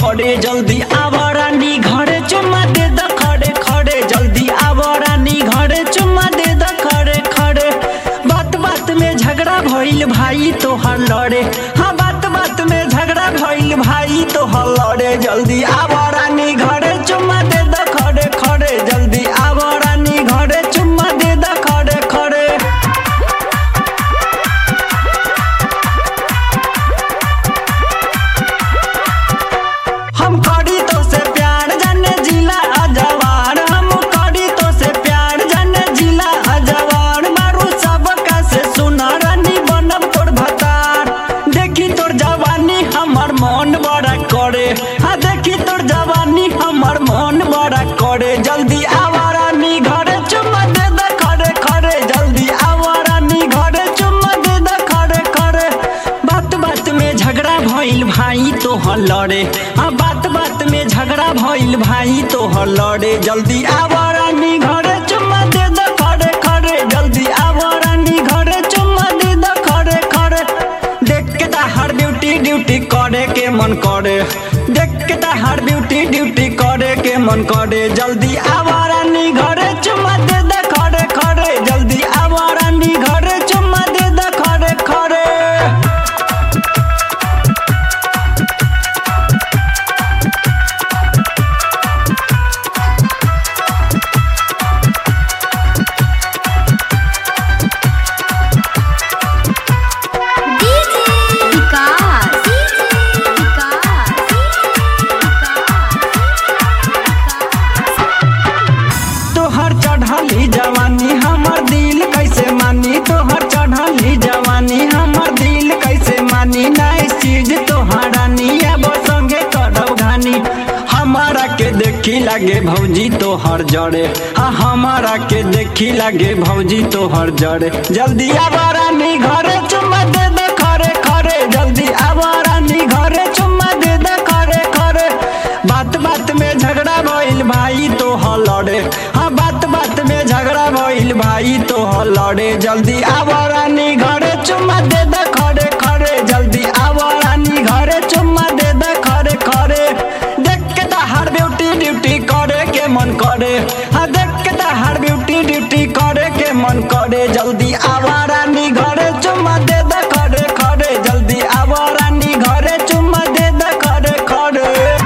खड़े जल्दी आवा रानी घरे चुम्मा दे द खड़े खड़े जल्दी आवा रानी घरे चुम्मा दे द खड़े खड़े बात बात में झगड़ा भइल भाई तोहर लड़े हाँ बात बात में झगड़ा भइल भाई तोहर लड़े जल्दी आवा रानी घरे चुम्मा दे द खड़े खड़े जल्दी आवा रानी घरे चुम्मा दे द खड़े खड़े हम करी तो से प्यार जाने जिला अजवार हम करी तो से प्यार जाने जिला अजवार मारू सब का से सुना रानी बनब तोर भतार देखी तोर जवानी हमर मन बड़ा करे हाँ देखी तोर जवानी हमर मन बड़ा करे जल्दी आवा रानी घरे चुम्मा दे दे खड़े खड़े जल्दी आवा रानी घरे चुम्मा दे दे खड़े खड़े बात बात में झगड़ा भइल भाई तोहर लड़े हाँ बात बात में झगड़ा भइल भाई तोहर लड़े जल्दी आवा रानी घरे चुम्मा दे दे खड़े खड़े जल्दी आवा रानी घरे चुम्मा दे दे खड़े खड़े देख के हर ड्यूटी ड्यूटी करे के मन करे देख के हर ड्यूटी ड्यूटी करे के मन करे जल्दी आवा रानी घरे चुम्मा दे दे खड़े खड़े जल्दी आवा रानी घरे चुम्मा दे दे खड़े खड़े डीजे विकास विकास तोहर चढ़ली जवानी हमर दिल कैसे मानी तोहर चढ़ली जवानी हमर दिल कैसे मानी नाई चीज तोहरा अब संगे करब घानी हमारा के देखी लगे भौजी तोहर जड़े हाँ हमारा के देखी लगे भौजी तोहर जड़े जल्दी आवा रानी घरे चुम्मा दे दे खरे खरे जल्दी आवा रानी घरे चुम्मा दे दे खरे खरे बात बात में झगड़ा भइल भाई तो लड़े हाँ बात बात में झगड़ा भइल भाई तो लड़े जल्दी आवा रानी घरे चुम्मा दे दे खड़े खड़े जल्दी आवा रानी घरे चुम्मा दे दे खड़े खड़े देख के तो हर ब्यूटी ड्यूटी करे के मन करे हाँ देख के तो हर ब्यूटी ड्यूटी करे के मन करे जल्दी आवा रानी घरे चुम्मा दे दे खड़े खड़े जल्दी आवा रानी घरे चुम्मा दे दे खड़े खड़े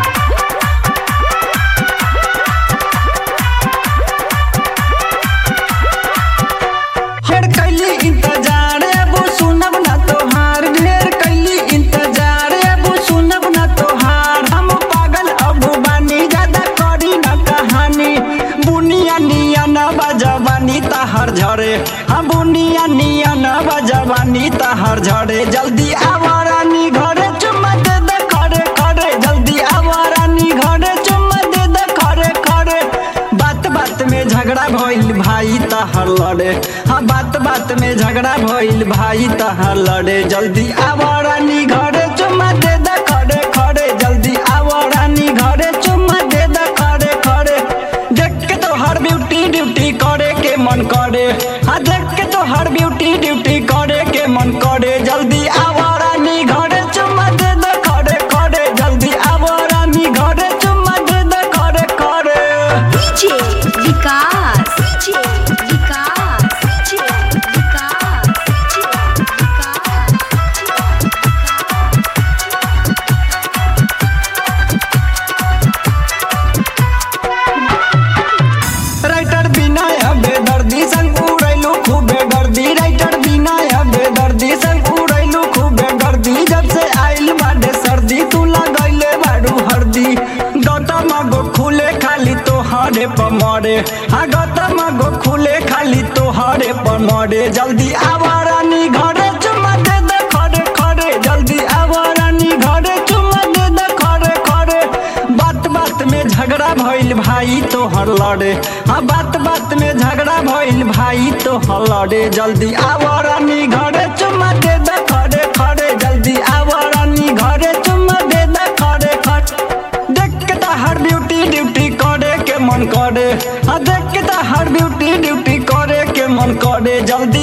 ढेर कैली इंतजार अब सुनब ना तोहार ढेर कैली इंतजार अब सुनब ना तोहार हम पागल अब बानी ज्यादा करी ना कहानी बुनिया निया न बजवानी तहर झरे हम बुनिया निया न बजवानी तहर झरे जल्दी आवा रानी घरे चुम्मा दे दे खड़े खड़े जल्दी आवा रानी घरे चुम्मा दे दे खड़े खड़े बात बात में झगड़ा भइल भाई तहर लड़े हाँ बात बात में झगड़ा भइल भाई तहर लड़े जल्दी आवा रानी घरे चुम्मा दे दे खड़े खड़े जल्दी आवा रानी घरे चुम्मा दे दे खड़े खड़े देख के तो हर ब्यूटी ड्यूटी करे के मन करे हाँ देख के तो हर ब्यूटी ड्यूटी करे के मन करे जल्दी आवा रानी घरे चुम्मा दे दे खड़े खड़े जल्दी आवा रानी घरे चुम्मा दे दे खड़े खड़े DJ Vikas DJ Vikas DJ Vikas writer बिना अबे दर्दी संग उड़ैलू खूबे दर्दी राइटर बिना अबे दर्दी संग उड़ैलू खूबे दर्दी जब से आइल बाडे सर्दी तू लगैले बाडू हरदी गौतम गो खुले खाली तो हरे पमरे हाँ गौतम गो खुले खाली तो हरे पमरे जल्दी आवा रानी घरे चुम्मा दे दे खड़े खड़े जल्दी आवा रानी घरे चुम्मा दे दे खड़े खड़े बात बात में झगड़ा भइल भाई तोहर लड़े हाँ बात बात में झगड़ा भइल भाई तोहर लड़े जल्दी आवा रानी घरे चुम्मा दे दे खड़े खड़े जल्दी आवा रानी घरे चुम्मा दे दे खड़े खड़े देख के तो हर ब्यूटी ड्यूटी करे के मन करे हाँ देख के तो हर ब्यूटी ड्यूटी करे के मन करे जल्दी